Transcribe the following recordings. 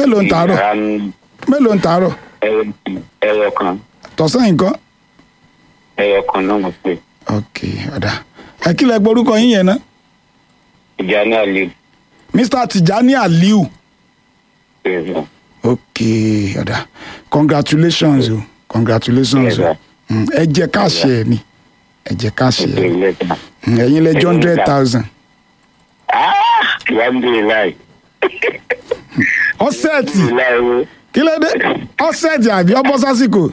mélòó ń tàárọ̀ Ìyá ń- mélòó ń tàárọ̀ ẹyọ- ẹyọ kan tọ̀sán yìí nǹkan. ẹyọ kan náà mo pè ok ọ̀dà ẹ kí lẹ gbórúkọ yín yẹn ná ìjà ní àlè mr tijani aliu bẹ́ẹ̀ ok ọ̀dà congratulations o congratulations o Yes, sir. Mm, ẹ jẹ káàṣì ẹ ni ẹ jẹ káàṣì ẹ bẹ́ẹ̀ lẹ́tà. Mm, ẹ̀yin lẹ́jọ́ hundred thousand alhamdulilayi ọ̀sẹ̀ẹ̀tì alhamdulilayi kí ló dé ọ̀sẹ̀ẹ̀tì àbí ọbọ̀ sásìkò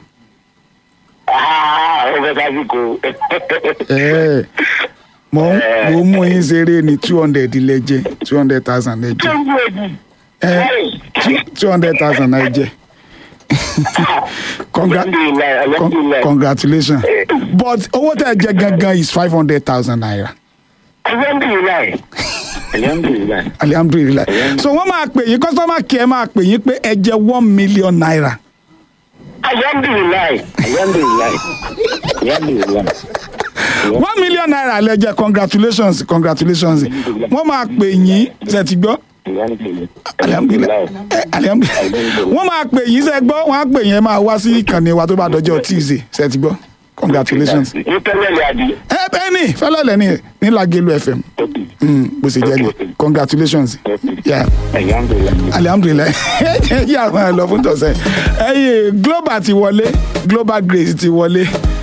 aa o bẹ sásìkò ẹ mo mo mú yín ṣeré ní two hundred lẹ́jẹ̀ two hundred thousand lẹ́jẹ̀ ẹ two hundred thousand lẹ́jẹ̀ Congra- alhamdulilayi Con- alhamdulilayi congratulations but owó tẹ̀ jẹ gangan is five hundred thousand naira alhamdulilayi alhamdulilayi alihamdulilayi so wọ́n máa pè yín customer care máa pè yín pé ẹ jẹ one million naira alhamdulilayi alhamdulilayi alhamdulilayi one million naira lẹ jẹ congratulations congratulations wọ́n máa pè yín ṣe ti gbọ́ alihamdulilayi ẹ, alihamdulilayi wọ́n máa pè yín ṣe gbọ́ wọ́n á pè yín ẹ máa wá sí ìkànnì wa tó bá dọjọ́ tuesday ṣe ti gbọ́ congratulations ní tẹ́lẹ̀ àbí ẹ bẹ́ẹ̀ ni fẹ́lẹ́lẹ̀ ní ní lagelu fm Mm, bó ṣe jẹ́ ni congratulations yeah. alhamdulilayi alihamdulilayi yà máa lọ fún tọ̀sẹ̀ ẹyẹ global ti wọlé global grace ti wọlé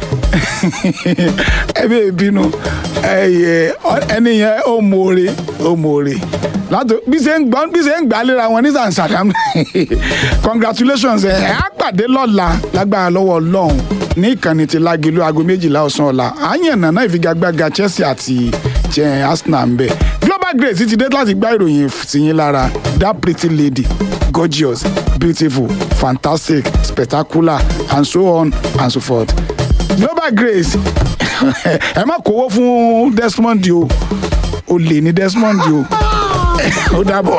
ẹbí ìbínú ẹyẹ ẹni yẹn ó mọ̀ọ́rẹ́ ó mọ̀ọ́rẹ́ látò bí ṣe ń gbọ́ bí ṣe ń gbà léra wọn ní sàǹsàdàm congratulations ẹ ẹ á pàdé lọ́la lágbára lọ́wọ́ ọlọ́run ní ìkànnì ti lágelu aago méjìlá ọ̀sán ọ̀la àyànnà náà ìfigagbága chelsea àti jẹ́ arsenal ń bẹ̀ global grace ti dé láti gbá ìròyìn sí yín lára that pretty lady gorgeous beautiful fantastic spectacular and so on and so forth global grace ẹ má kówó fún desmond o o lè ní desmond o ó dàbọ̀.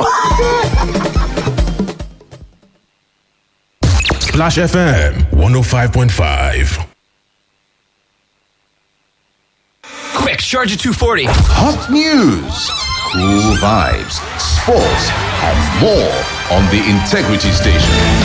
Splash FM 105.5. Quick, charge at 240. Hot news, cool vibes, sports, and more on the Integrity Station.